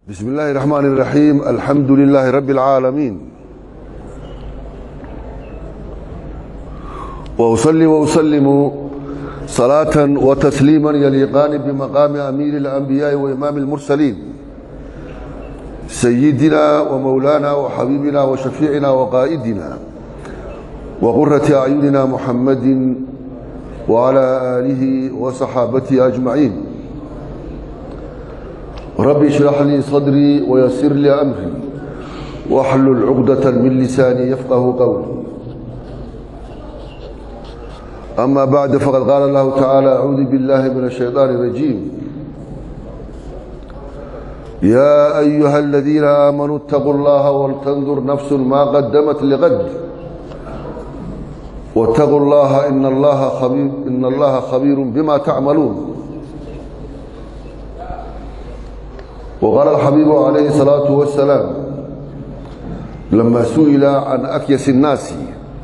بسم الله الرحمن الرحيم الحمد لله رب العالمين وأصلي وأسلم صلاة وتسليما يليقان بمقام أمير الأنبياء وإمام المرسلين سيدنا ومولانا وحبيبنا وشفيعنا وقائدنا وقرة أعيننا محمد وعلى آله وصحابته أجمعين ربي اشرح لي صدري ويسر لي أمري واحلل عقدة من لساني يفقه قولي أما بعد فقد قال الله تعالى أعوذ بالله من الشيطان الرجيم يا أيها الذين آمنوا اتقوا الله ولتنظر نفس ما قدمت لغد واتقوا الله إن الله خبير, إن الله خبير بما تعملون وقال الحبيب عليه الصلاة والسلام لما سئل عن أكيس الناس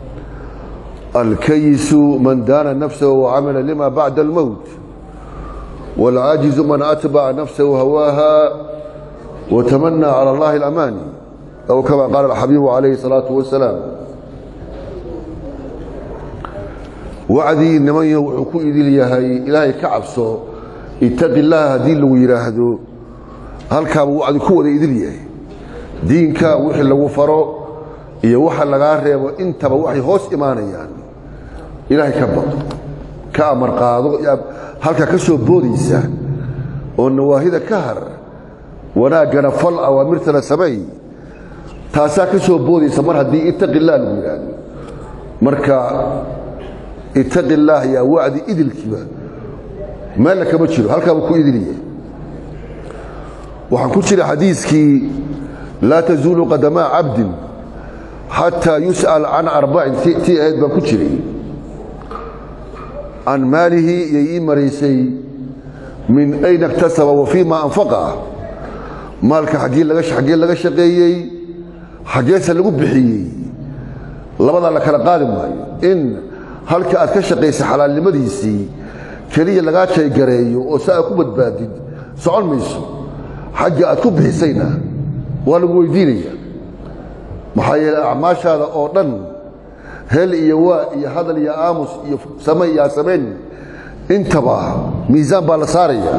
الكيس من دان نفسه وعمل لما بعد الموت والعاجز من أتبع نفسه هواها وتمنى على الله الأماني أو كما قال الحبيب عليه الصلاة والسلام وعدي إنما يوحكو إذي ليهي إلهي كعبسو اتق الله هدي لو يراهدو halkaabuu wacdi ku wada idil yahay diinka wixii lagu faro iyo waxa lagaa reebo intaba waxay hoos imaanayaan ilaahay ka baqo ka amar qaado halkaa ka soo boodaysa oo nawaahida ka har wanaaggana fal awaamirtana sameey taasaa ka soo boodaysa mar haddii ittaqillaah lagu yidhaahdo marka ittaqillaah yaa wacdi idilkiiba meella kama jiro halkaabuu ku idil yahay waxaan ku jira xadiiskii laa tazuulu qadamaa cabdin xataa yus'al can arbacin tii ahayd baan ku jiray can maalihi iyay ii maraysay min ayna اktasaba wa fii ma anfaqa maalka xaggee laga shaqeeyey xaggeese lagu bixiyey labadaa la kala qaadi maayo in halka aad ka shaqaysay xalaalnimadiisii keliya lagaa jaygareeyo oo si aad ku badbaadid socon mayso xagga aad ku bixisayna waa lagu weydiinaya maxaa yeele acmaashaada oo dhan hel iyo waa iyo hadal iyo aamus iyo same iyo asamayn intaba miisaan baa la saaraya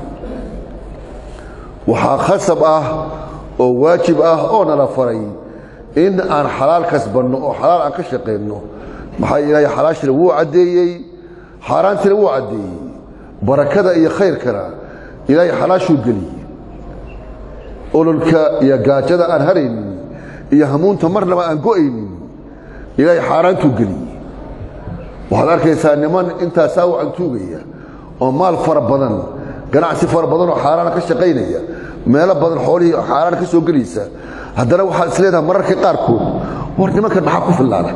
waxaa khasab ah oo waajib ah oo nala faray in aan xalaal kasbanno oo xalaal aan ka shaqayno maxaa ilaahay xalaashina wuu caddeeyey xaaraantina wuu caddeeyey barakada iyo khayrkana ilaahay xalaashuu geliyey ololka iyo gaajada aan haraynin iyo hamuunta marnaba aan go'aynin ilaahay xaaraantuu geliyey waxaad arkaysaa niman intaasaa wacan tuugaya oo maal fara badan ganacsi fara badan oo xaaraana ka shaqaynaya meelo badan xoolihii xaaraan ka soo gelaysa haddana waxaad is leedahay mararka qaarkood war nimankan maxaa ku fillaada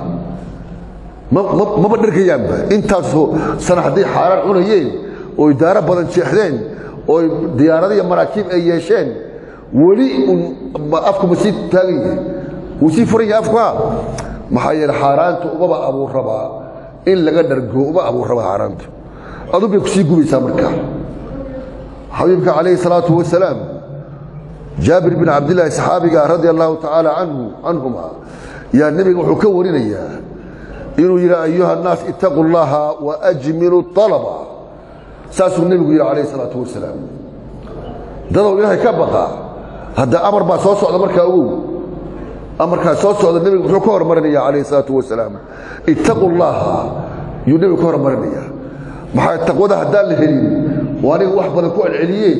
maba dhargayaanba intaasoo sana hadday xaaraan cunayeen oo idaaro badan jeexdeen oo diyaarada iyo maraakiib ay yeesheen weli afku ma sii taagan yahay wuu sii furan yahay afka maxaa yeele xaaraanta umaba abuur rabaa in laga dhargo uma abuur rabaa xaaraanta adu bay ku sii gubaysaa markaa xabiibka calayhi salaatu wasalaam jaabir bin cabdillaahi saxaabiga radia allahu tacaala canhu canhuma yaa nebiga wuxuu ka warinayaa inuu yidhi ayuha annaas ittaquu llaha waajmilu alaba saasuu nebigu yidhi calayhi salaatu wasalaam dadow ilaahay ka baqa hadda amar baa soo socda markaa ogow amarkaa soo socda nebigu muxuu ka hormarinaya calayhi salaatu wasalaam ittaquu llaha yuu nebigu ka hormarinaya maxaa taqwada haddaan la helin oo aniga wax badan ku celceliyee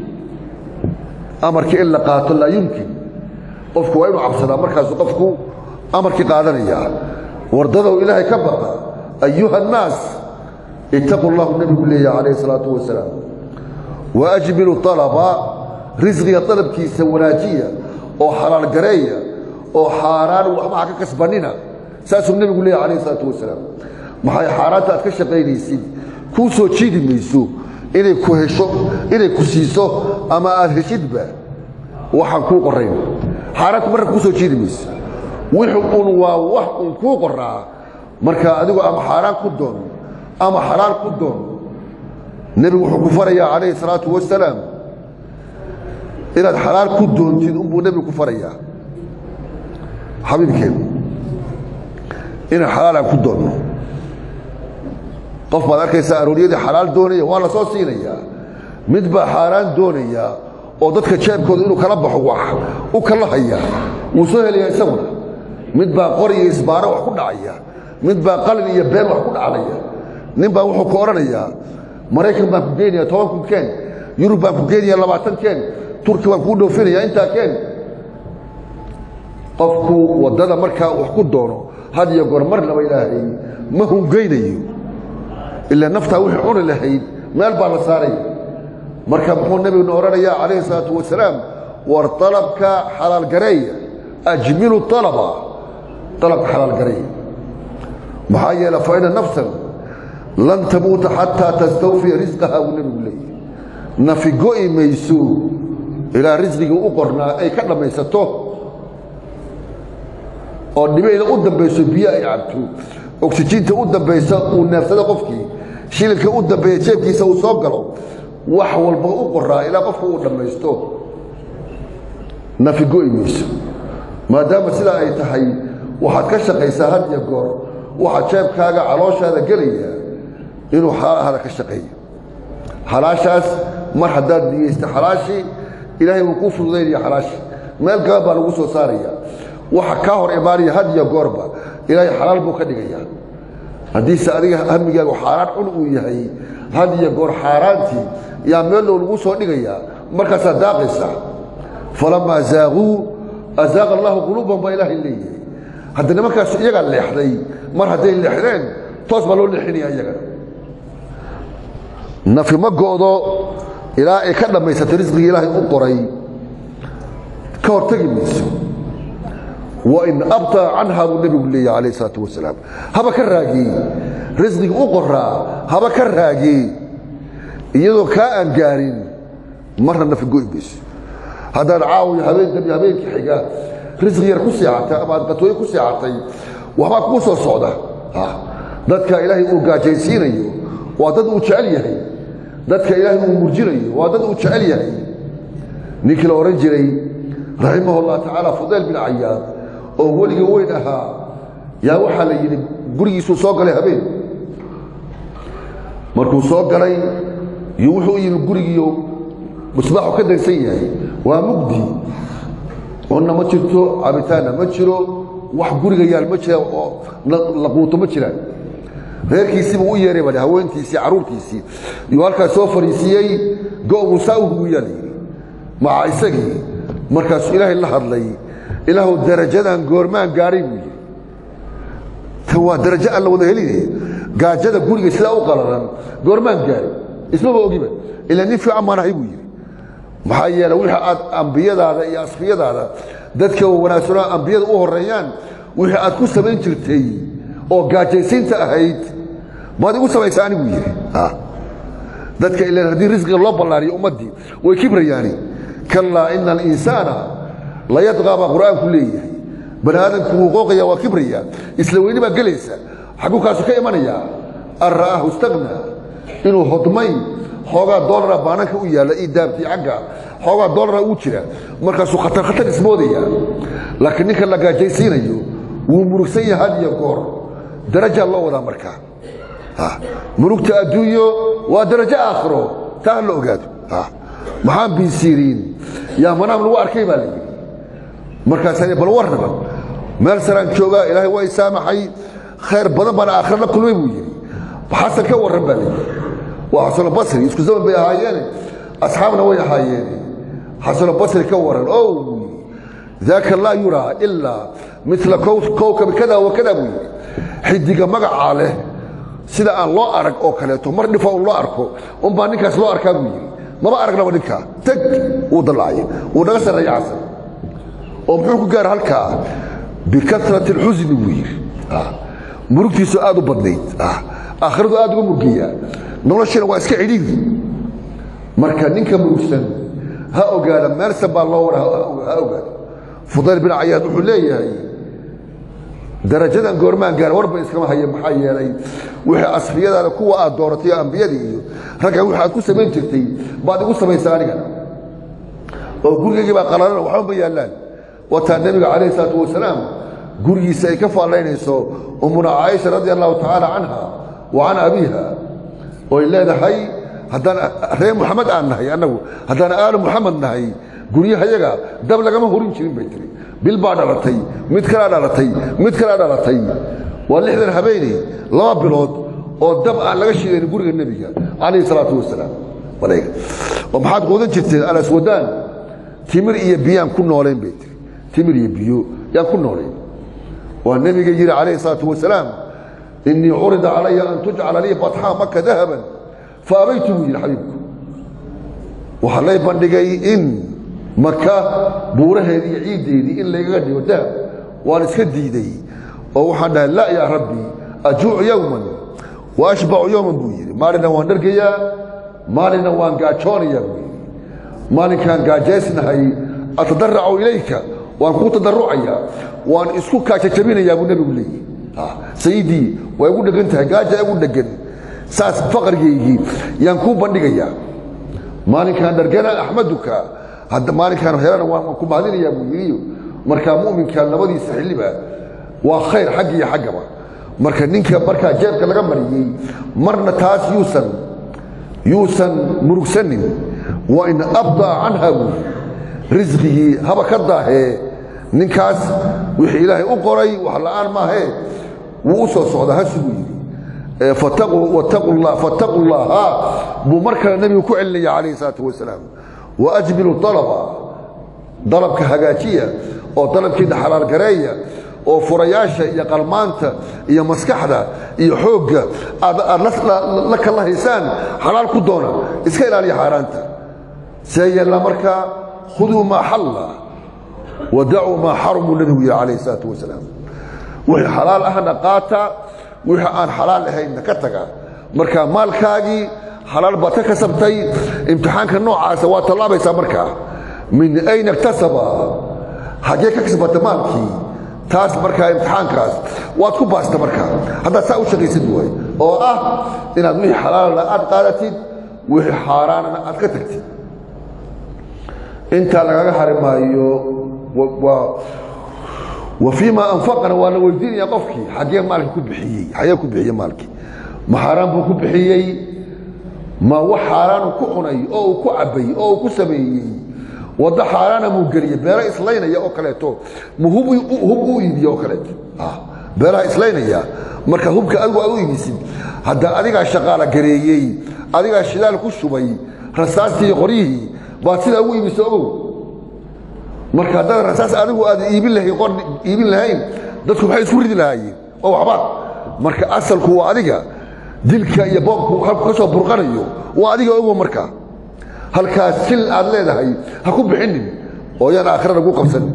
amarkii in la qaato laa yumkin qofku waa inuu cabsadaa markaasu qofku amarkii qaadanaya wardadow ilaahay ka baqa ayuha annaas ittaquu llahu nebigu leeyaha calayhi salaatu wasalaam waajmilu alaba risqiga dalabkiisa wanaajiya oo xalaal gareeya oo xaaraan waxba ha ka kasbanina saasuu nebigu leeyahy alayh isalaatu wasalaam maxay xaaraanta aad ka shaqaynaysid kuu soo jiidi mayso inay ku hesho inay ku siiso ama aad heshidba waxaan kuu qorayn xaaraanta marna kuu soo jiidi mayso wixu un waa wax un kuu qoraa marka adigu ama xaaraan ku doon ama xalaal ku doon nebigu wuxuu ku farayaa calayhi salaatu wasalaam inaad xalaal ku doontid unbuu nebigu ku farayaa xabiibkeenu inaan xalaal aan ku doonno qof baad arkaysaa arooryadii xalaal doonaya waa la soo siinayaa mid baa xaaraan doonaya oo dadka jeebkooda inuu kala baxo wax u kala haya wuu soo helayaa isaguna mid baa qor iyo isbaaro wax ku dhacaya mid baa qalin iyo been wax ku dhaclaya nin baa wuxuu ku odhanayaa maraykan baan ku geenaya toban kun keen yurub baan ku geenaya labaatan keen turki baan kuu dhoofinaya intaa keen qofku waddada markaa wax ku doono had iyo goor marnaba ilaahay ma hungeynayo ilaa naftaa wixii cuni lahayd meel baa la saaraya marka muxuu nebiguna odhanayaa calayhi salaatu wasalaam war alabka xalaalgareeya ajmilu alaba alabka xalaalgareeya maxaa yeele fa ina nafsan lan tamuuta xataa tastawfiya risqaha buu nebigu leeyahy nafi go'i mayso ilaa risqigii u qornaa ay ka dhammaysato oo dhibayda u dambayso biyo ay cabto oksijiinta u dambaysa uu neefsado qofkii shilinka u dambeeya jeebkiisa uu soo galo wax walba u qoraa ilaa qofku uu dhammaysto nafi go'i mayso maadaama sidaa ay tahay waxaad ka shaqaysaa had iyo goor waxaa jeebkaaga calooshaada gelaya inuu xalaahada ka shaqeeyo xalaashaas mar haddaad niyeysta xalaashii ilaahay wuu kuu fududaynaya xalaashii meel gaba baa lagu soo saaraya waxa kaa hor imaanaya had iyo goorba ilaahay xalaal buu ka dhigaya haddiise adiga hamigaagu xaaraan cun uu yahay had iyo goor xaaraantii yaa meel low lagu soo dhigayaa markaasaad daaqaysa falamaa zaaquu azaaqa allahu quluubahum baa ilaahay leeyahay hadda nimankaas iyagaa leexday mar hadday leexdeen toos baa loo leexinaya iyagana nafi ma go'do ilaa ay ka dhammaysato risqigii ilaahay u qoray ka hortegi mayso wain abtaa canha buu nebigu leeyahy calayh isalaatu wasalaam haba ka raagiyey risqigi u qoraa haba ka raagiyey iyadoo kaa aan gaarin marna nafi go'i mayso haddaad caawiyo habeenkan habeenkii xiga risqi yar ku seexatay ama aad qatooye ku seexatay waxbaa kuu soo socda dadka ilaahay uu gaajaysiinayo waa dad uu jecel yahay dadka ilaahay uu murjinayo waa dad uu jecel yahay ninkii la odhan jiray raximah llah tacaala fudayl bin cayaad oo weliga weyn ahaa yaa waxaa la yidhi gurigiisuu soo galay habeen markuu soo galay iyo wuxuu u yimi gurigiiyo musbaaxu ka dansan yahay waa mugdi cunna ma jirto cabitaanna ma jiro wax guriga yaal ma jira oo la quuto ma jiraan reerkiisiibuu u yeeray baa haweentiisii carruurtiisii iyuu halkaas soo fariisiiyey go'buu saa u huwiyaa la yidhi maca isagii markaasuu ilaahay la hadlay ilaahu darajadan goormaan gaadhay buu yidhi tan waa darajo aan la wada heline gaajada guriga sidaa u qalalan goormaan gaadhay ismaba ogiba ilaa nin fiican baan ahay buu yidhi maxaa yeele wixii aad ambiyadaada iyo asfiyadaada dadka wanaagsanoo ambiyada u horreeyaan wixii aad ku samayn jirtay oo gaajaysiinta ahayd maad igu samaysa anigu yidhi dadka ilan haddii risqiga loo ballaariyo ummaddii way kibrayaani kallaa ina alinsaana layadqaa baa qur'aanku leeyahay bani aadamku wuu qooqaya waa kibraya isla weyni baa gelaysa xagguu kaasu ka imanayaa an ra'aahu istagna inuu hodmay xoogaa doolara baananka u yaalla ii daabtii xagga xoogaa doolara uu jira markaasuu khatar khatar ismoodaya laakiin ninka la gaajaysiinayo wuu murugsan yahay had iyo goor darajaa loo wadaa markaa murugta adduunyo waa darajo aakhiro taa ha la ogaado maxaan biisiiriin yaa manaam lagu arkay baa la yidhi markaasa bal warnaba meel saraan joogaa ilaahay waa i saamaxay khayr badan baan aakhira la kulmay buu yidhi xasan ka warran baa la yidhi waa xasanulbasri isku zaman bay ahaayeene asxaabna way ahaayeene xasanulbasri ka warran o buu yidhi daaka laa yuraa ilaa mila kowkabi kada wa kada buu yidhi xidiga magacaa leh sida aan loo arag oo kaleeto mar dhifa un loo arko unbaa ninkaas loo arkaa buu yidhi maba aragnaba ninkaa teg wuu dallacay wuu naga sarreeya xasan oo muxuu ku gaara halkaa bikasrati اlxusni buu yidhi murugtiisu aad u badnayd aakhiradu aad uga murgayaa noloshiina waa iska cidhiiri marka ninka murugsan ha ogaada meelsan baa loo wara ha ogaada fudayl bin cayaad wuxuu leeyahay darajadan goormaan gaara warba iskama haya maxaa yeelay wixii asfiyadaada kuwa aad dooratay ambiyadii iyo ragga wixi aad ku samayn jirtay baad igu samaysaa anigana oo gurigaygii baa qalalan waxba ma yaallaan wataa nebiga calayhi salaatu wasalaam gurigiisa ay ka faallaynayso ummuna caaisha radia allahu tacaala canha wa can abiiha oy leedahay haddaan reer muxamed aan nahay annagu haddaan aalu muxamed nahay guryahayaga dab lagama horin jirin bay tiri bil baa dhalatay mid kalaa dhalatay mid kalaa dhalatay waa lixdan habeeney laba bilood oo dab aan laga shidayn guriga nebiga calayhi salaatu wasalaam oo maxaad quudan jirteen alaswadaan timir iyo biyaan ku noolayn bay tiri timir iyo biyo yaan ku noolayn waa nebiga yidhi calayhi salaatu wasalaam inii curida calaya an tujcala lii batxaa maka dahaban fa abaytu buu yidhi xabiibku waxaa lay bandhigay in maka buuraheedii iyo ciiddeedii in laygaga dhigo dahab waan iska diiday oo waxaan dhahay laa yaa rabbi ajuucu yowman wa ashbacu yowman buu yidhi maalina waan dhargayaa maalina waan gaajoonayaa buu yidhi maalinkaan gaajaysnahay atadaracu ilayka waan kuu tadarucayaa waan isku kaajajabinayaa buu nebigu leeyihi sayidii waa igu dhegan tahay gaaja igu dhegan saas faqrigaygii yaan kuu bandhigayaa maalinkaan dhargana axmaduka maalinkaan helana waan ku mahadinayaa buu yidhi markaa mu'minka labadiisa xilliba waa khayr xagg iyo xaggaba marka ninka markaa jeebka laga mariyey marna taas yuusan yuusan murugsanin wa in abdaa canha buu risqigii haba ka daahee ninkaas wixii ilaahay u qoray wax la'aan maahee wuu u soo socdaa hasuguu yidhi fattaquu llaha buu mar kale nebigu ku celinaya calayhi salaatu wasalaam waajmilu alaba dalabka hagaajiya oo dalabkiina xalaalgareeya oo furayaasha iyo qalmaanta iyo maskaxda iyo xoogga aad la kala haysaan xalaal ku doona iska ilaaliya xaaraanta see yeella markaa khuduu maa xalla wadacuu maa xarumuu nebigu yihi calayhi salaatu wasalaam wixii xalaal ahna qaata wixii aan xalaal ahaynna ka taga marka maalkaagii xalaal baad ka kasabtay imtixaanka noocaasa waa tallaabaysaa markaa min ayna iktasaba haggee ka kasbata maalkii taas markaa imtixaankaas waad ku baasta markaa haddaad saa u shaqaysid waay oo ah inaad wixii xalaalna aad qaadatid wixii xaaraanana aad ka tagtid intaa lagaga hari maayo wa fii ma anfaqana waa la weydiinaya qofkii xaggee maalkii ku bixiyey xagee ku bixiyey maalkii ma xaaraan buu ku bixiyey ma wax xaaraanu ku cunay oo uu ku cabbay oo uu ku sameeyey waddo xaaraana muu geliyey beero islaynaya oo kaleeto ma hub u iibiye oo kaleeto beeraha islaynaya marka hubka adigu aad u iibisid hadda adigaa shaqaala gareeyey adigaa shidaal ku shubay rasaastii qoryihii baad sidaa ugu iibisa ogow marka haddaad rasaas adigu aad iibin lahayn qor iibin lahayn dadku maxay isku ridi lahaayeen oo waxba marka asalku waa adiga dilka iyo boobku halku ka soo burqanayo waa adiga ogow marka halkaas sil aad leedahay ha ku bixinin oo yaan aakhira lagu qabsanin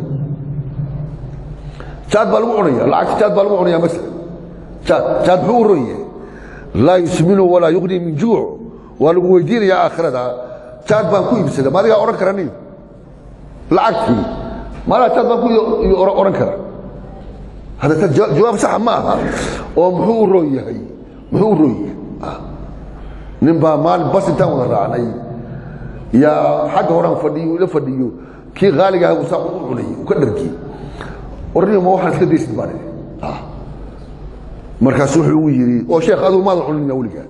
jaad baa lagu cunaya lacagta jaad baa lagu cunaya masala jaad jaad muxuu u ron yahay laa yusminu walaa yuqni min juuc waa lagu weydiinayaa aakhirada jaad baan ku iibsada ma adigaa odhan kara nin lacagtii maalaha jaad baan ku odhan kara hadda ta jawaab saxa ma aha oo muxuu u roon yahay muxuu u roon yahay nin baa maalin bas intaan wada raacnay yaa xagga horaan fadhiyo ila fadhiyo kii qaaliga aha saa u cunay u ka dhargiyey warnimo ma waxaan iska daysid baan idhi markaas wuxuu ugu yidhi oo sheekh adugu maadan cunina weligaa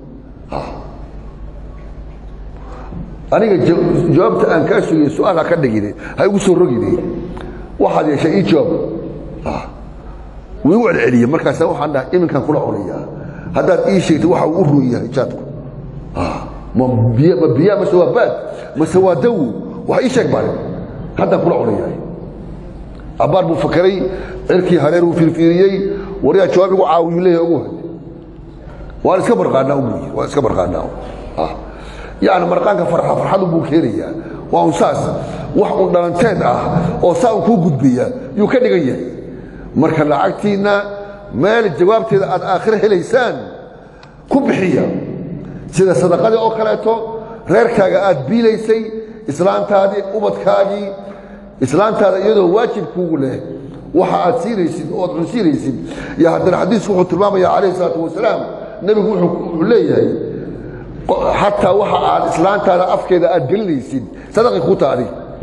aniga jawaabta aan kaa sugay su-aal ha ka dhigine ha igu soo rogine waxaad yeeshay ii jawaab wuu igu celceliyey markaasa waxaan dhahay iminkaan kula cunayaa haddaad ii sheegtay waxa uu u roon yahay jaadku ma biy ma biyaa mase waa baad mase waa dawo wax ii sheeg baan haddaan kula cunayahay abbaar buu fakaray cirkii hareer uu fiirfiiriyey waryaa jawaab igu caawiyuu leeyahay ugu had waan iska marqaanaa buu yidhi waan iska marqaanaa yacni marqaanka farxa farxadu buu keenayaa waa un saas wax un dhalanteed ah oo saa un kuu gudbaya yuu ka dhigan yahay marka lacagtiinna meel jawaabteeda aad aakhiro helaysaan ku bixiya sida sadaqadii oo kaleeto reerkaaga aad biilaysay islaantaadii ubadkaagii islaantaada iyadoo waajibkuugu leh waxa aad siinaysid oo aad cunsiinaysid iyo haddana xadiisku wuxuu tilmaamaya calayhi salaatu wasalaam nebigu wuxuu leeyahay xataa waxa aad islaantaada afkeeda aad gelinaysid sadaqi ku taadi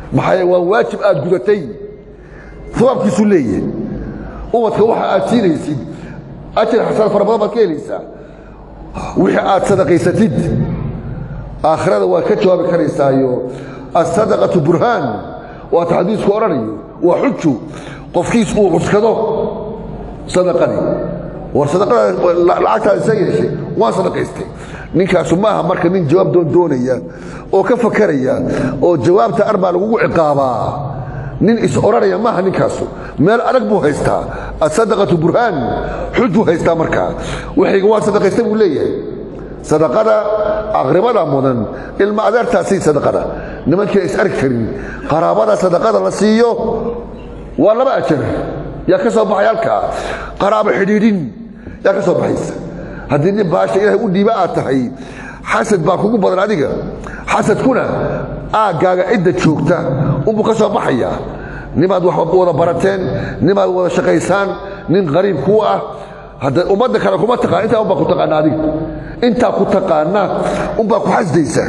maxaa waa waajib aad gudatay sabaabkiisuu leeyahay ubadka waxa aad siinaysid ajar xasaan fara badan baad ka helaysaa wixii aad sadaqaysatid aakhirada waad ka jawaabi karaysaayo asadaqatu burhaan waata xadiisku odhanayo waa xuju qofkiis uu cuskado sadaqadii war sadaqada lacagtaad isa yeeshay waan sadaqaystay ninkaasu maaha marka nin jawaab doon doonaya oo ka fakaraya oo jawaabta arbaa lagugu ciqaabaa nin is odhanaya maaha ninkaasu meel adag buu haystaa asadaqatu burhaan xujuu haystaa markaa waxayga waa sadaqaysta buu leeyahay sadaqada aqribada mudan ilma adeertaasii sadaqada nimankii is arki karin qaraabada sadaqada la siiyo waa laba ajar yaa ka soo baxay halkaa qaraabo xidhiidhin yaa ka soo baxaysa haddii nin baasha ilaahay u dhiiba aad tahay xasad baa kugu badan adiga xasadkuna aaggaaga cidda joogta unbuu ka soo baxayaa nimaad wax wada barateen nimaad wada shaqaysaan nin qariib kuu ah hadda ummadda kale kuma taqaan intaa unbaa ku taqaana adiga intaa ku taqaana unbaa ku xasdaysa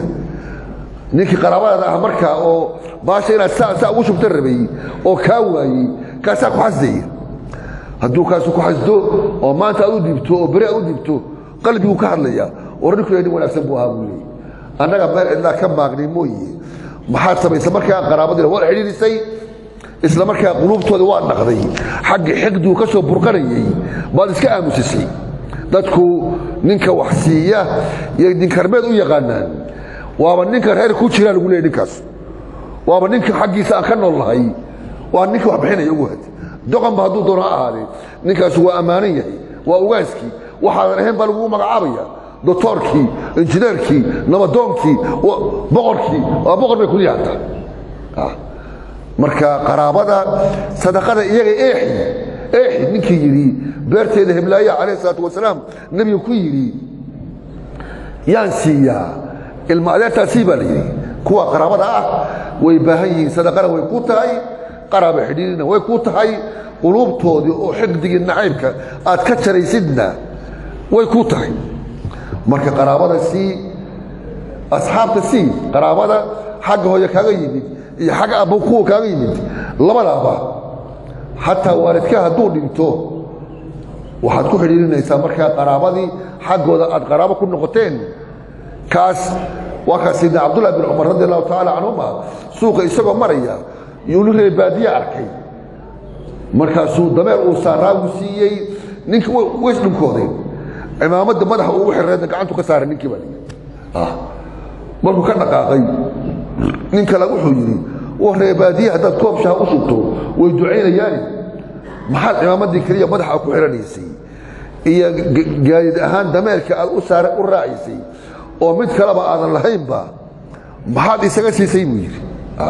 ninkii qaraabadaada ah markaa oo baasha inaad saa saa ugu shubta rabay oo kaa waayey kaasaa ku xasdaya hadduu kaasu ku xasdo oo maanta aad u dhibto oo beri aad u dhibto qalbiguu ka hadlaya war ninku nin wanaagsan buu ahaa buu leeyay annaga meel cidlaa ka maaqnay mooye maxaad samaysa markaa qaraabadiina waad xidhiidhisay isla markaa quluubtooda waa dhaqday xagga xiqduu ka soo burqanayay baad iska aamusisay dadku ninka wax siiya iyo dinkarmeed u yaqaanaan waaba ninka reer ku jiraa lagu leeyay ninkaas waaba ninka xaggiisa aan ka nool lahay waa ninka wax bixinaya ugu had doqonba hadduu doono ha ahaadee ninkaasu waa ammaanan yahay waa ugaaskii waxaadan ahayn baa lagugu magacaabaya doctoorkii injineerkii nabadoonkii boqorkii waa boqor bay kuliya hataa marka qaraabada sadaqada iyaga eexi eexi ninkii yidhi beerteeda heblaaya calayh isalaatu wasalaam nebiga ku yidhi yaan siiyaa ilma adeertaasii baa la yidhi kuwa qaraabada ah way baahan yihiin sadaqana way ku tahay qaraaba xidhiirina way ku tahay quluubtoodii oo xiqdigii nacaybka aad ka jaraysidna way ku tahay marka qaraabada sii asxaabta sii qaraabada xagga hooye kaaga yimid iyo xagga abbo kuwa kaaga yimid labadaaba xataa waalidka hadduu dhinto waxaad ku xidhiirinaysaa markaa qaraabadii xaggooda aad qaraabo ku noqoteen kaas waa kaas sidna cabdullahi bin cumar radi allahu tacaala canhuma suuqa isagoo maraya yuu nin reer baadiye arkay markaasuu dameer uu saaraagu siiyey ninka ways dhunkooday cimaamadda madaxa ugu xirreedna gacantu ka saaray ninkii baa lii markuu ka dhaqaaqay nin kale wuxuu yidhi wa reer baadiye haddaad koob shaha u shubto way ducaynayaani maxaad cimaamaddii keliya madaxa ku xihanaysay iyo gaadid ahaan dameerka aad u saara u raacaysay oo mid kaleba aadan lahaynba maxaad isaga siisay buu yidhi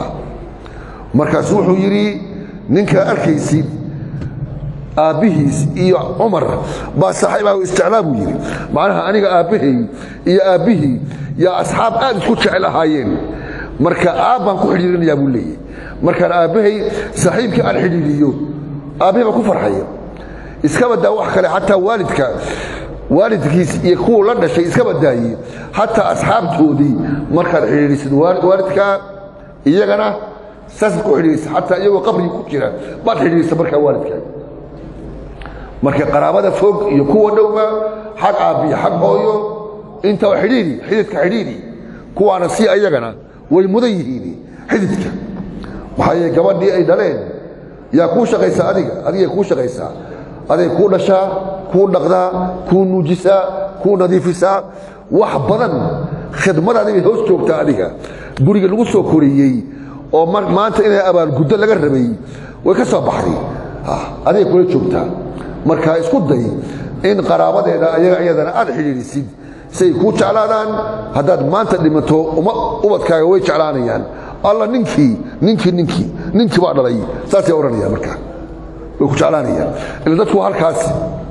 markaasu wuxuu yidhi ninkaa arkaysid aabbihiis iyo cumar baa saaxiibaha isticlaa buu yidhi macnaha aniga aabbahay iyo aabbihii yaa asxaab aad isku jecel ahaayeen marka aabbaan ku xidhiirinayaa buu leeyahy markaan aabbahay saaxiibkii aan xidhiiriyo aabbahay baan ku farxaya iska badaa wax kale xataa waalidka waalidkiis iyo kuwa la dhashay iska badaaye xataa asxaabtoodii markaad xidhiirisid waalidkaa iyagana saasaad ku xidhiirisa xataa iyagoo qabrigi ku jira baad xidhiirisa markaa waalidkaa marka qaraabada fog iyo kuwa dhowba xag aabbiyo xag hooyo intaa xidhiiri xididka xidhiiri kuwaana si ayagana way mudan yihiin xididka maxaa yeele gabadhii ay dhaleen yaa kuu shaqaysaa adiga adigay kuu shaqaysaa aday kuu dhashaa kuu dhaqdaa kuu nuujisaa kuu nadiifisaa wax badan khidmadaadi bay hoos joogtaa adiga guriga lagu soo koriyey oo maanta inay abaalguddo laga rabay way ka soo baxday adigay kula joogtaa marka isku day in qaraabadeeda ayaga iyadana aad xidhiidhisid say kuu jeclaadaan haddaad maanta dhimato ubadkaaga way jeclaanayaan alla ninkii ninkii ninkii ninkii baa dhalay saasay odhanayaan marka way ku jeclaanayaan ila dadku halkaas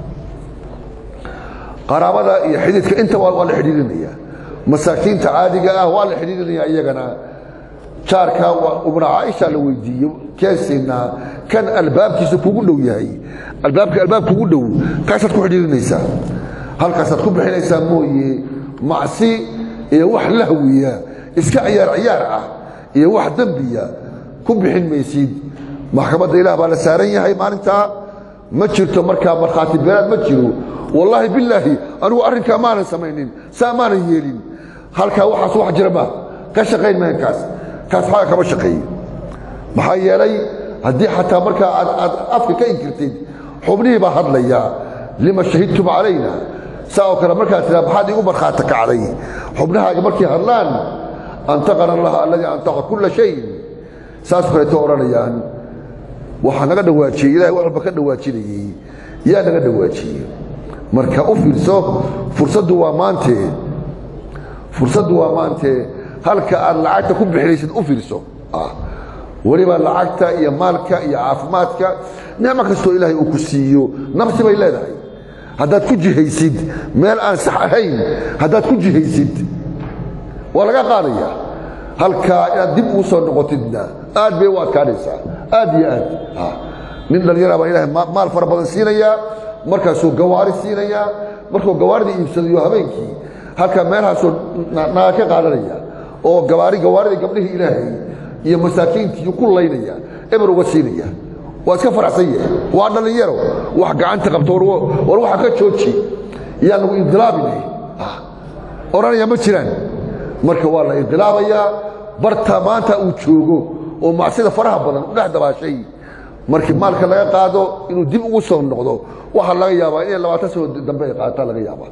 qaraabada iyo xididka inta waa la xidhiirinaya masaakiinta caadiga ah waa la xidhiirinaya iyagana jaarka ibnu caaisha la weydiiye keesiinaa kan albaabkiisa kugu dhow yahay albaabka albaab kugu dhow kaasaad ku xidhiirinaysaa halkaasaad ku bixinaysaa mooye macsi iyo wax lahwiya iska ciyaar ciyaar ah iyo wax dembiya ku bixin maysid maxkamadda ilaah baa la saaran yahay maalintaa ma jirto markaa markhaati beelaad ma jiro wallaahi bilaahi anigu arrinkaa maanan samaynin saa maanan yeelin halkaa waxaas wax jira maaha ka shaqayn mahan kaas kaas xaga kama shaqeeye maxaa yeelay haddii xataa markaa aad aad afka ka inkirtid xubnihii baa hadlaya lima shahidtum calayna saa oo kale markaad tiraa maxaad igu markhaati kacday xubnahaaga markay hadlaan antaqana allaha alladii antaqa kulla shayin saas kaleeto odhanayaan waxaa naga dhawaajiyey ilahay wax walba ka dhawaajinayey yaa naga dhawaajiyey marka u fiirso fursaddu waa maantee fursaddu waa maantee halka aad lacagta ku bixinaysid u fiirso weliba lacagta iyo maalka iyo caafimaadka nicmo kastoo ilaahay uu ku siiyo nafsi bay leedahay haddaad ku jihaysid meel aan sax ahayn haddaad ku jihaysid waa laga qaadaya halkaa inaad dib uu soo noqotidna aad bay u adkaanaysaa aad iyo aad nin dhallinyara baa ilahay maal fara badan siinayaa markaasuu gawaari siinayaa markuu gawaarida iibsadayo habeenkii halkaa meelhaasuu naga ka qaadanaya oo gawaari gawaaridii gabdhihii ilaahay iyo masaakiintii ku laynaya eber uga siinaya waa iska faraxsan yahay waa dhallinyaro wax gacanta qabto war waxa ka jooji yaa lagu indilaabinay odhanaya ma jiraan marka waa la indilaabayaa barta maanta uu joogo oo macsida faraha badan u dhex dabaashay markii maalka laga qaado inuu dib ugu soo noqdo waxaa laga yaabaa inay labaatan sano dambe ay qaataan laga yaabaa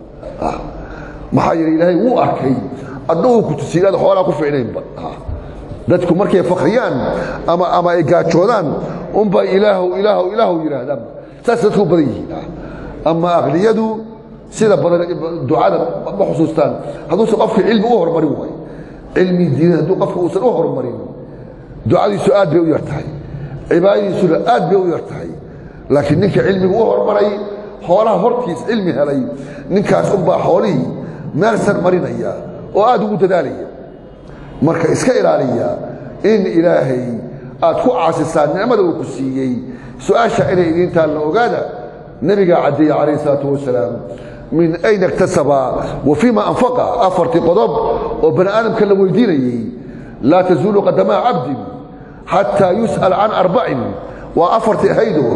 maxaa yeele ilaahay wuu arkay adna uu ku tusiyey inaad xoolaa ku ficnaynba dadku markay fakriyaan ama ama ay gaajoodaan unbaa ilaahow ilaahow ilaahow yidhaahdaan saas dadku u badan yihiin ama aqliyadu sida badan ducada ma xusuustaan hadduusan qofka cilmi u horumarin waayo cilmi diinad hadduu qofka uusan u horumarin ducadiisu aad bay u yar tahay cibaadadiisuna aad bay u yar tahay laakiin ninka cilmiga u horumaray xoolaha hortiis cilmi helay ninkaas unbaa xoolihii meel sar marinaya oo aad ugu dadaalaya marka iska ilaaliya in ilaahay aad ku caasisaan nicmada uu ku siiyey su-aasha inay idiintaan la ogaada nebigaa caddeeye calayh isalaatu wasalaam min ayna iktasaba wa fiima anfaqa afartii qodob oo bani aadamka la weydiinayey laa tazuulu qadamaa cabdin xataa yus'al can arbacin waa afartii ahaydo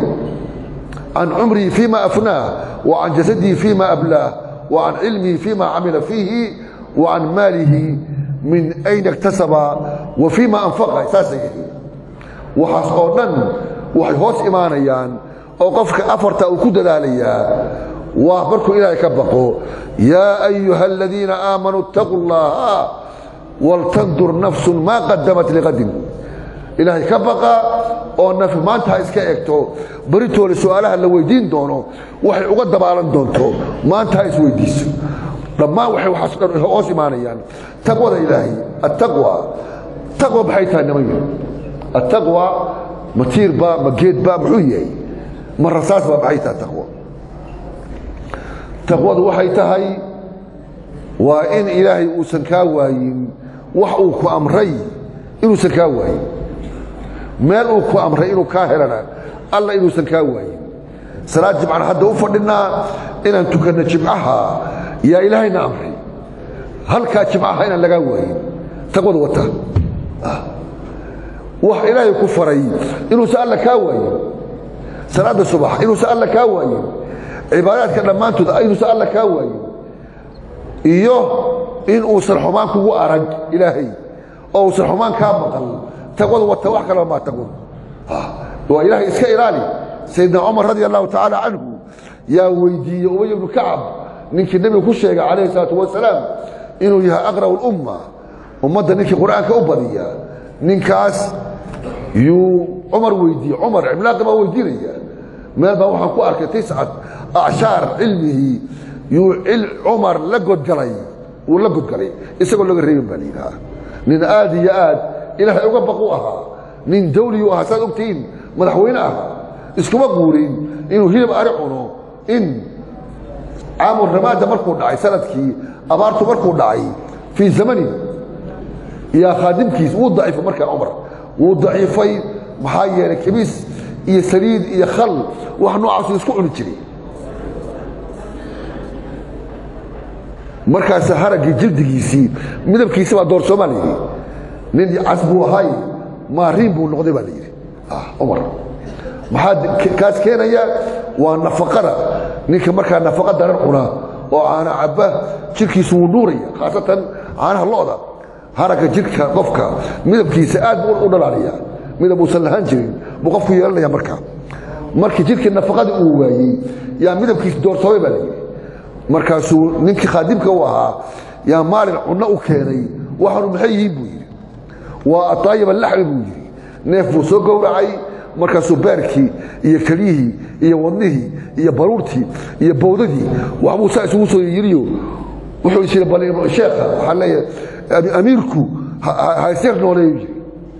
can cumrihi fiima afnaah wa can jasadihi fiima ablaah wa can cilmihi fiima camila fiihi wa can maalihi min ayna iktasaba wa fiima anfaqa saasay yihiin waxaas oo dhan waxay hoos imaanayaan oo qofka afarta uu ku dadaalayaa waa markuu ilaahay ka baqo yaa ayuha aladiina aamanuu اtaquu اllaha waltandur nafsun maa qadamat liqadin ilaahay ka baqa oo nafi maanta ha iska egto baritoole su'aalaha la weydiin doono waxay uga dabaalan doonto maanta ha isweydiiso dhammaan waxay waxaas dhan hoos imaanayaan taqwada ilaahay attaqwa taqwa maxay tahay niman yar attaqwa ma tiirba ma geedba muxuu yahay ma rasaasba maxay tahay taqwa taqwadu waxay tahay waa in ilaahay uusan kaa waayin wax uu ku amray inuusan kaa waayin meel uu ku amray inuu kaa helana alla inuusan kaa waayin salaad jimcaan hadda u fadhinnaa inaan tukanno jimcaha yaa ilaahayna amray halkaa jimcaha inaan lagaa waayin taqwadu wata wax ilaahay ku faray inuusan alla kaa waayin salaadda subax inuusan alla kaa waayin cibaadaadka dhammaantood inuusan alla kaa waayin iyo in uusan xumaan kugu arag ilaahay oo uusan xumaan kaa maqal taqwadu wata wax kalaba maa taqwadu waa ilaahay iska ilaali sayidna cumar radi allahu tacaala canhu yaa weydiiyey ubay ibnu kacab ninkii nebigu ku sheegay calayhi salaatu wasalaam inuu yahay aqra'u lumma ummadda ninkii qur'aanka u badiya ninkaas yuu cumar weydiiyey cumar cimlaaqi baa weydiinaya meel baa waxaan ku arkay tiscat acshaar cilmihii yuu cumar la godgalay wuu la godgalay isagoo laga reebin baa la yidhaha nin aad iyo aad ilaahay uga baqu ahaa nin dawliyu ahaa saad ogtihiin madaxweyne ahaa iskuma guurin inuu hilib ari cuno in caamu ramaada markuu dhacay sanadkii abaartu markuu dhacay fii zamani yaa khaadimkiis wuu daciifay markaa cumar wuu daciifay maxaa yeelay kimiis iyo saliid iyo khal wax noocaasu isku cuni jiray markaas haraggii jildigiisii midabkiisi baa doorsoomaa layidhi nin cas buu ahay maariin buu noqday baa la yidhi cumar maxaa kaas keenaya waa nafaqada ninka markaa nafaqa daran cunaa oo caana cabba jirkiisu wuu nuuraya khaasatan caanaha lo'da haragga jirka qofka midabkiisa aad buu u dhalaaliya midab uusan lahaan jirin buu qofku yeelanaya markaa markii jirkii nafaqadii uu waayey yaa midabkiisa doortoobay baa la yidhi markaasuu ninkii khaadimka u ahaa yaa maalin cunno u keenay waxaanu maxay yihiin buu yidhi waa ataayib alaxmi buu yidhi neef buu soo gowracay markaasuu beerkii iyo kelyihii iyo wadnihii iyo baruurtii iyo bowdadii waxbuu saa isugu soo yiriyo wuxuu is yidhi sheekha waxaa leeyahay amiirku hayseer nooleeyu yiri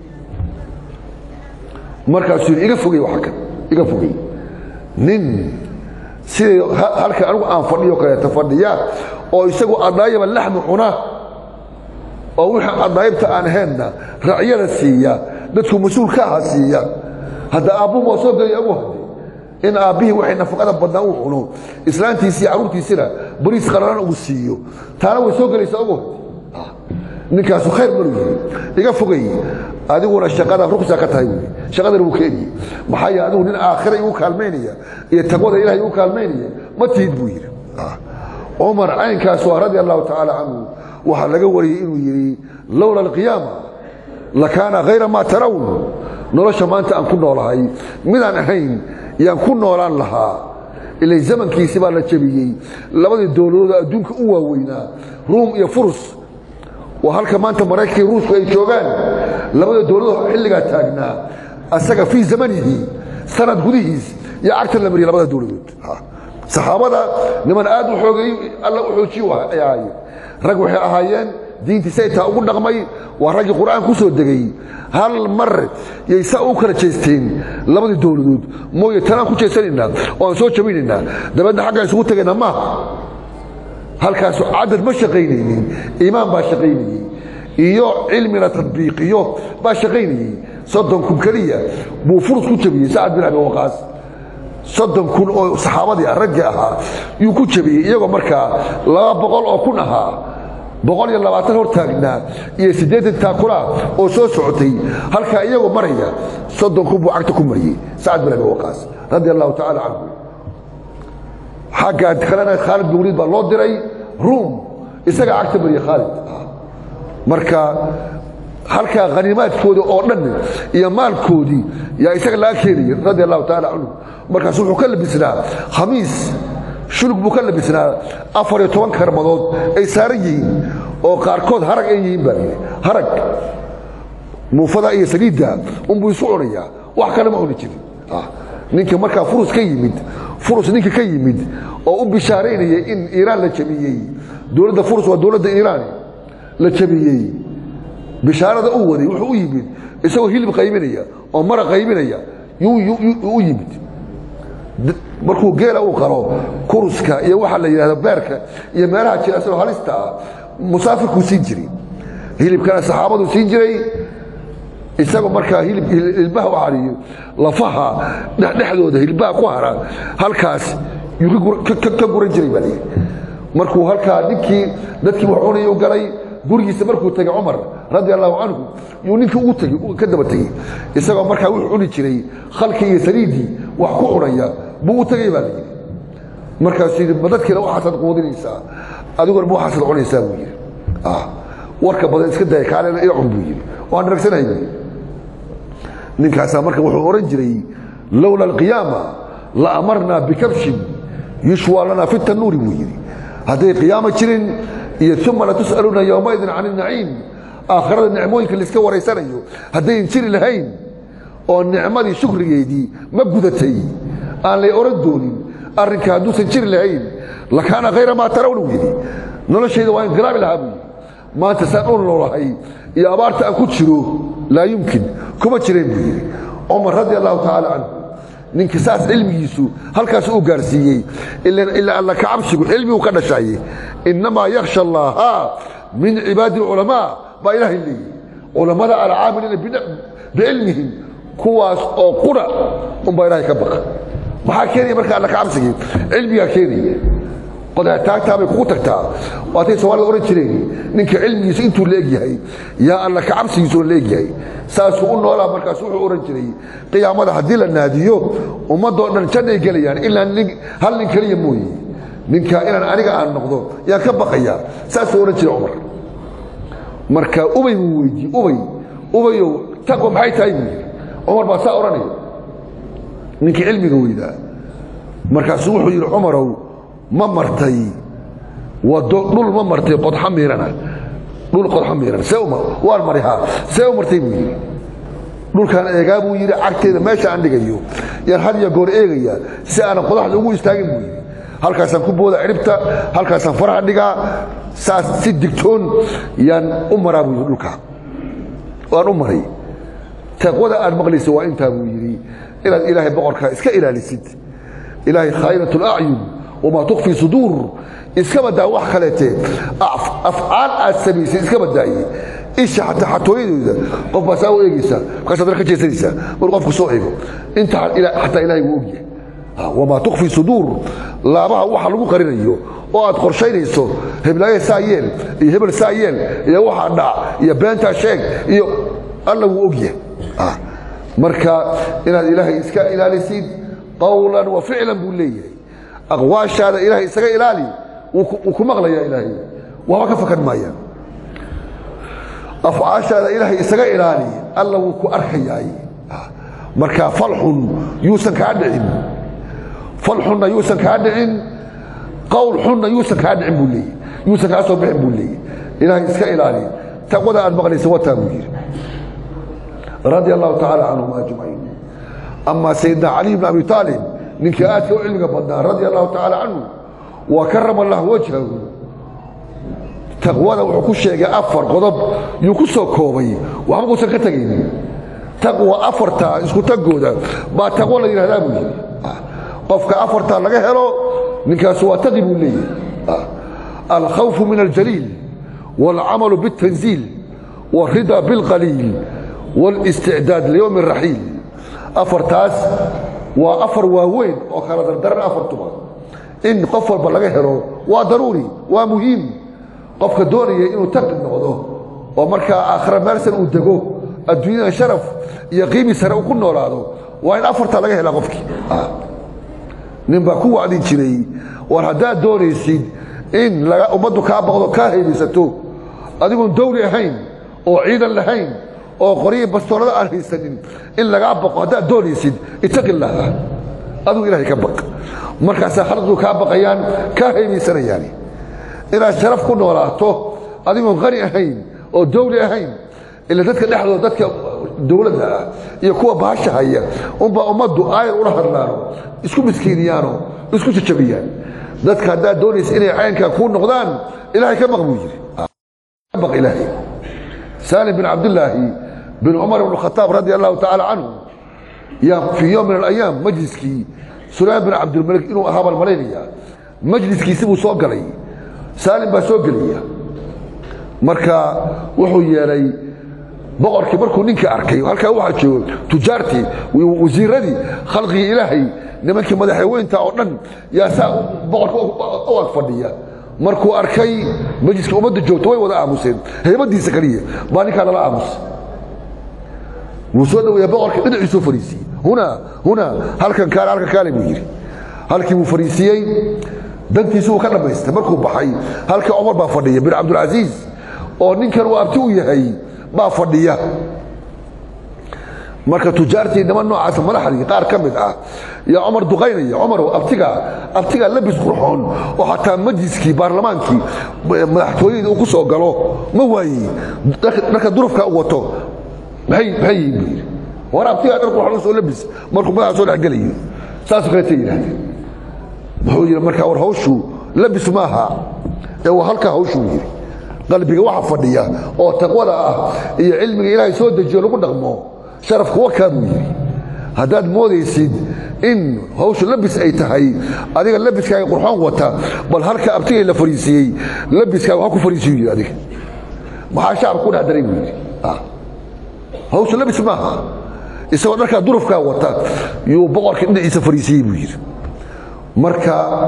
markaasuu yidhi iga fogey waxa kan iga fogey nin siday halka anigu aan fadhiyo kaleeta fadhiya oo isagu adaayaba laxmi cuna oo wixii adaayibta aan ahaynna racyada siiya dadku mas-uul ka aha siiya hadda aabbuhu waa soo gelaya ugu hadde in aabbihii waxay nafaqada badnaa uu cuno islaantiisii carruurtiisina bariis qararan uu siiyo taana way soo gelaysaa ugu hadde ninkaasu khayr maru yiri iga fogay adiguna shaqada rugsa ka tahay wey shaqadana wuu keeniye maxaa yeele adigu nin aakhira igu kaalmaynaya iyo taqwada ilahay igu kaalmaynaya ma tihid buu yidhi cumar caynkaas waa radia allahu tacaala canhu waxaa laga wariyey inuu yidhi lowla alqiyaama lakaana hayra maa tarawn nolosha maanta aan ku noolahay midaan ahayn yaan ku noolaan lahaa ilay zamankiisi baa la jebiyey labadii dowladood adduunka u waaweynaa ruum iyo furus waa halka maanta maraykanka ruushku ay joogaan labada dowladood xilligaa taagnaa asaga fii zamanihi sanad gudihiis iyo cagta la mariyay labada dowladood saxaabada niman aad u xoogeey alla u xoojiy ay ahaayeen rag waxay ahaayeen diintii say taa ugu dhaqmay waa raggii qur'aan ku soo degay hal mar yay saa u kala jeesteen labadii dowladood mooye tanaan ku jeesanaynaa oo aan soo jabinaynaa dabeedna xaggaan isugu tegaynaa maaha halkaasu cadad ma shaqaynaynin iimaan baa shaqaynayey iyo cilmina tadbiiqiyo baa shaqaynayey soddon kun keliya buu furus ku jabiyey sacad bin abi waqaas soddon kun oo saxaabadii ah raggii ahaa yuu ku jabiyey iyagoo markaa laba boqol oo kun ahaa boqol iyo labaatan hor taagnaa iyo siddeetan taakula oo soo socotay halkaa iyagoo maraya soddon kun buu cagta ku mariyey sacad bin abi waqaas radia allahu tacaala canhu xagga kalena khaalid bin waliid baa loo diray ruum isaga cagta mariye khaalid marka halkaa khaniimaadkooda oo dhan iyo maalkoodii yaa isaga laga keenayay radia allahu tacaala canhu markaas wuxuu ka labisnaa khamiis shulug buu ka labisnaa afar iyo toban karmadood ay saaran yihiin oo qaarkood harag ay yihiin baa yidhi harag muufada iyo saliidda unbuu isu cunayaa wax kale ma cuni jirin ninka markaa furus ka yimid furus ninka ka yimid oo u bishaaraynaya in iiraan la jabiyey dowladda furus waa dowladda iiraan la jabiyey bishaarada u waday wuxuu u yimid isagoo hilib qaybinaya oo mara qaybinaya u yimid markuu geela uu qalo kuruska iyo waxaa la yidhahda beerka iyo meelaha jira isagoo halista ah musaafirkuu siin jiray hilibkana saxaabaduu siin jiray isagoo markaa hilbaha u cariyo lafaha dhexdooda hilbaha ku hara halkaas yuu ka guran jiray baa layidhi markuu halkaa ninkii dadkii wax cunayuu galay gurigiisa markuu tegay cumar radi allahu canhu yuu ninkii ugu tegi ka daba tegey isagoo markaa wuxuu cuni jiray khalkii iyo saliiddii wax ku cunaya buu u tegay baa layidhi markaasuu yidhi ma dadkiina waxaasaad quudinaysaa adiguna ma waxaasaad cunaysaa buu yidhi warka badan iska daya kaalena ila cun buu yidhi waan dharagsanahay buu yidhi ninkaasaa marka wuxuu ohan jiray lowla alqiyaama la amarnaa bikabshin yushwaa lanaa fi tanuuri buu yidhi hadday qiyaama jirin iyo uma latus'aluuna yowmaidin can inaciim aakhirada nicmooyinka laiska waraysanayo haddayn jiri lahayn oo nicmadii shukrigeedii ma gudatay aan lay oran doonin arrinka hadduusan jiri lahayn lakaana khayra maa tarawna buu yidhi noloshayda waa inqilaabi lahaa buu yidhi maanta saan u noolahay iyo abaarta aan ku jiro laa yumkin kuma jireen buu yidhi cumar radi allahu tacaala canhu ninka saas cilmigiisu halkaas uu gaarsiiyey ilaa alla ka cabsigu cilmigu ka dhashaye innamaa yakhsha allaha min cibaadi alculamaa baa ilaahay leeyihi culammada alcaamiliina bicilmihim kuwaas oo qura unbaa ilaahay ka baqa maxaa keenaya marka alla ka cabsigii cilmigaa keenaya qodaataagtaabay kugu tagtaa waatay soomaalida ohan jireen ninka cilmigiisa intuu leegyahay yaa alla ka cabsigiisuna leegyahay saasuu u noolaa markaas wuxuu ohan jiray qiyaamada haddii la naadiyo ummadoo dhan jannay gelayaan ilaa hal nin keliya mooye ninka inaan aniga aan noqdo yaan ka baqayaa saasuu ohan jiray cumar marka ubay buu weydiiyey ubay ubayow taqwa maxay tahay buu yidhi cumar baa saa odhanaya ninkii cilmiga weydaa markaasuu wuxuu yidhi cumarow ma martay wado dhul ma martay qodxo miirana dhul qodxo miiran see uma waan mari haa see u martay buu yidhi dhulkaan eegaa buu yidhi cagteeda meesha aan dhigayo yaan had iyo goor eegayaa si aanan qodaxda ugu istaagin buu yidhi halkaasaan ku booda ciribta halkaasaan faraha dhigaa saas si digtoon yaan u maraa buu yidhi dhulkaa waan u maray taqwada aad maqlaysa waa intaa buu yidhi inaad ilaahay boqorkaa iska ilaalisid ilaahay khaa'inat اlacyun wamaa tukfi suduur iska badaa wax kaleete afcaal aad samaysay iska badaaye isha xataa xatooyadooda qof baa saa u eegaysa markaas adana ka jeesanaysaa mar qofku soo eego inta xataa ilahay wuu ogyahay wamaa tukfi suduur laabaha waxa lagu qarinayo oo aad qorshaynayso heblaaye saa yeel iyo hebel saa yeel iyo waxaa dhac iyo beentaa sheeg iyo alla wuu ogyahay marka inaad ilaahay iska ilaalisid qawlan wa ficlan buu leeyahay aqwaashaada ilaahay isaga ilaali wuu ku maqlayaa ilaahay waxba ka fakan maayaan afcaashaada ilaahay isaga ilaali alla wuu ku arkayaay marka falxun yuusan kaa dhicin falxunna yuusan kaa dhicin qowl xunna yuusan kaa dhicin buu leeyahy yuusan kaa soo bixin buu leeyahy ilaahay iska ilaali taqwada aad maqlaysa wataa buu yidhi radia allahu tacaala canhum ajmaciin ama sayidna cali bn abi aalib ninkii aadka u cilmiga badnaa radia allahu tacaala canhu wa karama allah wajhahu taqwada wuxuu ku sheegay afar qodob yuu ku soo koobay waxba kuusan ka tegaynin taqwa afartaa isku tagooda baa taqwo la yidhahdaa buu yidhi qofka afartaa laga helo ninkaasu waa taqi buu leeyahy alkhawfu min aljaliil wاlcamalu bالtanziil wاrida biاlqaliil wاlisticdaad liyowmi الraxiil afartaas waa afar waaweyn oo kala dardaran afartuba in qof walba laga helo waa daruuri waa muhiim qofka doonaya inuu taqi noqdo oo markaa aakhira meelsan uu dego adduunyada sharaf iyo qiimi sare uu ku noolaado waa in afartaa laga helaa qofkii nin baa ku wacdin jiray war haddaad doonaysid in ummaddu kaa baqdo kaa haybaysato adigoon dawli ahayn oo ciidan lahayn oo qoryihi bastoolada aan haysanin in lagaa baqo haddaad doonaysid itaqi illaaha adigu ilahay ka baq markaasaa khalqigu kaa baqayaan kaa haybaysanayaan inaad sharaf ku noolaato adigoon qani ahayn oo dawli ahayn ila dadka dhexdooda dadka dawladda ah iyo kuwa baasha haya unbaa ummaddu aayar ula hadlaano isku miskiiniyaano isku jajabiyaan dadka haddaad doonaysa inay caynkaa kuu noqdaan ilahay ka baq buu yidhi baq ilaahay saalim bin cabdillaahi bin cumar ibn khataab radi allahu tacaala canhu yaa fii yowm min alayaam majliskii sulaymaan bin cabdilmalik inuu ahaa baan malaynaya majliskiisi buu soo galay saalim baa soo gelaya marka wuxuu yeelay boqorkii markuu ninka arkay halkaa waxaa joogo tujaartii wasiiradii khalqigii ilaahay nimankii madaxweynta oo dhan yaa saa boqorka u ag fadhiya markuu arkay majliska ummadda joogto way wada aamuseen haybadiisa kaliya baa ninkaa lala aamusa wuu soo dhaweeya boqorka dhinaciisuu fariisiyey huna huna halkan kaale halkan kaale buu yidhi halkii buu fariisiyey dantiisu uu ka dhammaystay markuu baxay halkii cumar baa fadhiya bin cabdulcasiis oo ninkan uu abti u yahay baa fadhiya marka tujaartii niman noocaas madaxdii qaar ka mid ah yaa cumar duqaynaya cumarow abtigaa abtigaa labis qurxoon oo xataa majliskii baarlamaankii madaxtooyadii uu ku soo galo ma waaye dharka durufka u wato maxay maxay yihiin buu yidhi war abtigaa dhar qurxoon u soo labis markuu madaxa soo dhexgelayo saasoo kaleeta yidhahdeen wuxuu yidhi markaa war hawshu labis maaha ee waa halkaa hawshuu yidhi qalbiga waxa fadhiya oo taqwada ah iyo cilmiga ilaahay soo dejiyo lagu dhaqmo sharaf kuwa kaa buu yidhi haddaad moodaysid in hawshu labis ay tahay adiga labiskaaga qurxoon wata bal halka abtigay la fariisiyey labiskaaga ha ku fariisiyu yidhi adiga maxaa shacabka ku dhex daray buu yidhi hawshu labis maaha isagoo dharkaa durufkaa wata yuu boqorka dhinaciisa fariisiyey buu yidhi marka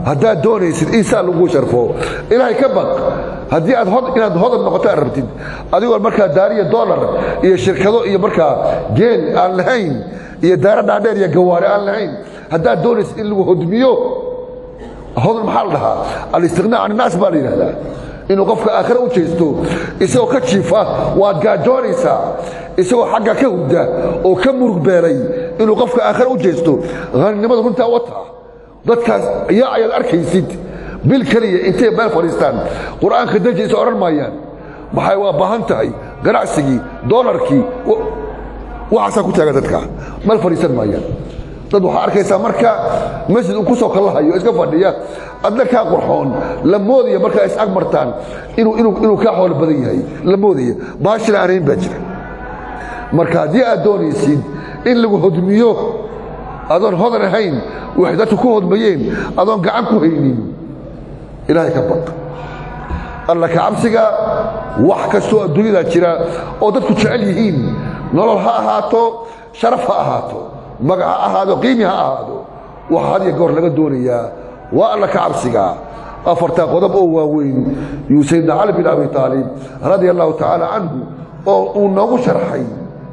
haddaad doonaysid in saa lagu sharfo ilaahay ka baq haddii aad inaad hodan noqoto aad rabtid adigoo markaa daariya dolar iyo shirkado iyo markaa geel aan lahayn iyo daara dhaadheer iyo gawaare aan lahayn haddaad doonaysid in lagu hodmiyo hodan maxaa la dhahaa alistiqnaa can innaas baa la yidhahdaa inuu qofka aakhire u jeesto isagoo ka jiifa waad gaajoonaysaa isagoo xagga ka hurda oo ka murug beelay inuu qofka aakhire u jeesto haninimada runtaa wataa dadkaas yaa ayaad arkaysid bil keliya intay meel fadhiistaan qur'aanka dajiisa odhan maayaan maxay waa baahan tahay ganacsigii doolarkii waxaasaa ku taagan dadka meel fadhiisan maayaan dad waxaa arkaysaa marka masjid uu ku soo kallahayo iska fadhiya adna kaa qurxoon la moodaya markaa is ag martaan inuu kaa xoolo badan yahay la moodaya baashina aanayn baa jira marka haddii aad doonaysid in lagu hodmiyo adoon hodan ahayn waxay dadku ku hodmayeen adoon gacan ku haynin ilaahay ka baq alla ka cabsiga wax kastoo adduunyadaa jira oo dadku jecel yihiin nolol ha ahaato sharaf ha ahaato magac ha ahaado qiimi ha ahaado waxa had iyo goor laga doonayaa waa alla ka cabsiga afartaa qodob oo waaweyn yuu saydna cali bin abi aalib radia allahu tacaala canhu oo uu noogu sharxay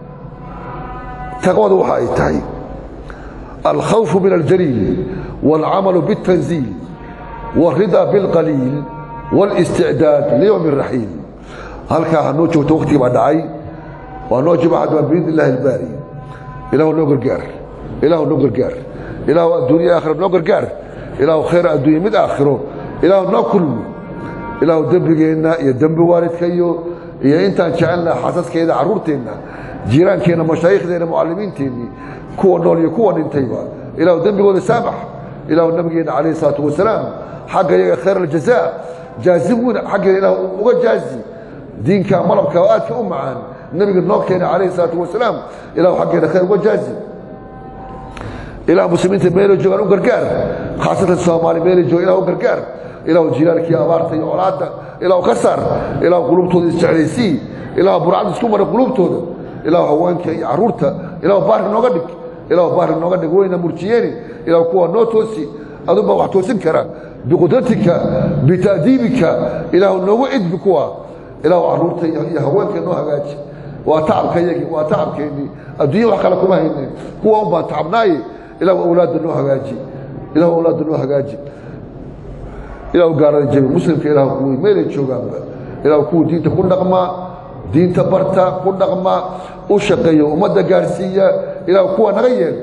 taqwada waxa ay tahay alkhawfu min aljaliil wاlcamalu bاtanziil wاrida biاlqaliil wاlisticdaad liyowm الraxiil halkaa ha noo joogto waktigii baa dhacay waa noo jimacadma biidn illahi اlbaari ilahu noo gargaar ilahu noo gargaar ilahu adduunya aakhira noo gargaar ilahu khayr adduunya mid aakhiro ilahu noo kulmi ilahu dembigeenna iyo dembi waalidka iyo iyo intaan jecelna xasaskeeda carruurteenna jiiraankeenna mashaayikhdeena mucallimiinteennii kuwa nool iyo kuwa dhintayba ilahu dembigooda saamax ilahu nabigeenna calayhi salaatu wasalaam xagga iyaga khayr aljazaa jaazim weyn xaggeena ilah uga jaazi diinka malabka oo aadka u macaan nabiga noo keena calayhi salaatu wasalaam ilahu xaggeena khayr uga jaazi ilah muslimiinta meelay joogaan u gargaar khaasatan soomaali meelay joogaan ilah u gargaar ilahu jilaalkii abaarta iyo colaadda ilahu ka saar ilahu qulubtooda isjeclaysii ilahu burcad isku mara qulubtooda ilahu haweenka iyo carruurta ilahu baarka nooga dhig ilahu baarka nooga dhig wayna murjiyeeni ilahu kuwa noo toosi adunbaa wax toosin kara biqudratika bita'diibika ilahu noogu cidbi kuwa ilahu carruurta iyo haweenka noo hagaaji waa tacabkayagii waa tacabkeennii adduunya wax kale kuma hayne kuwa un baan tacabnaaye ilahu awlaadda noo hagaaji ilahu awlaadda noo hagaaji ilahu gaarada jabi muslimka ilahu kuwii meelay joogaanba ilahu kuwa diinta ku dhaqmaa diinta barta ku dhaqma u shaqeeya ummadda gaarsiiya ilahu kuwa naga yeel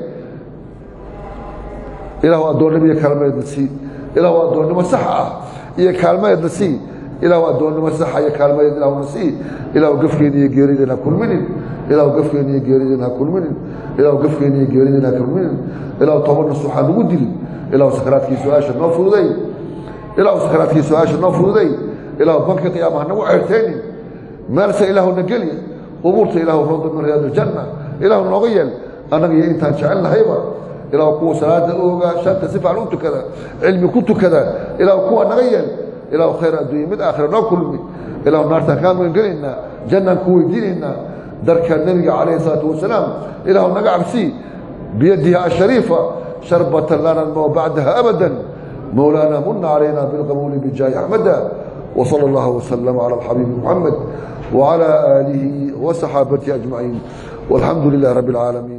ilahu addoonnimo iyo kaalmeedna sii ilahu addoonnimo sax ah iyo kaalmeedna sii ilahu addoonnimo saxa iyo kaalmeed ilahuna sii ilahu gafkeena iyo geerideena ha kulminin ilahu gafkeena iyo geerideena ha kulminin ilahu gafkeena iyo geerideena ha kulminin ilahu toban nasuux ha nagu dilin ilahu sakaraadkii su-aasha noo fududay ilahu sakaraadkii su-aasha noo fududay ilahu banka qiyaama ha nagu ceertaynin meelse ilaahuna geli qubuurta ilahu rawda min riyaad aljanna ilahu nooga yeel annaga iyo intaan jecel nahayba ilahu kuwa salaada ooga shanta si fiican u tukada cilmi ku tukada ilahu kuwa naga yeel ilahu khayr adduunya mid aakhira noo kulmi ilahu naartaan kaa magan gelaynaa jannaan ku weydiinaynaa darka nebiga calayhi salaatu wasalaam ilahu naga cabsii biyadihi ashariifa sharbatan lana noo bacdaha abadan مولانا من علينا بالقبول بجاه أحمد وصلى الله وسلم على الحبيب محمد وعلى آله وصحابته أجمعين والحمد لله رب العالمين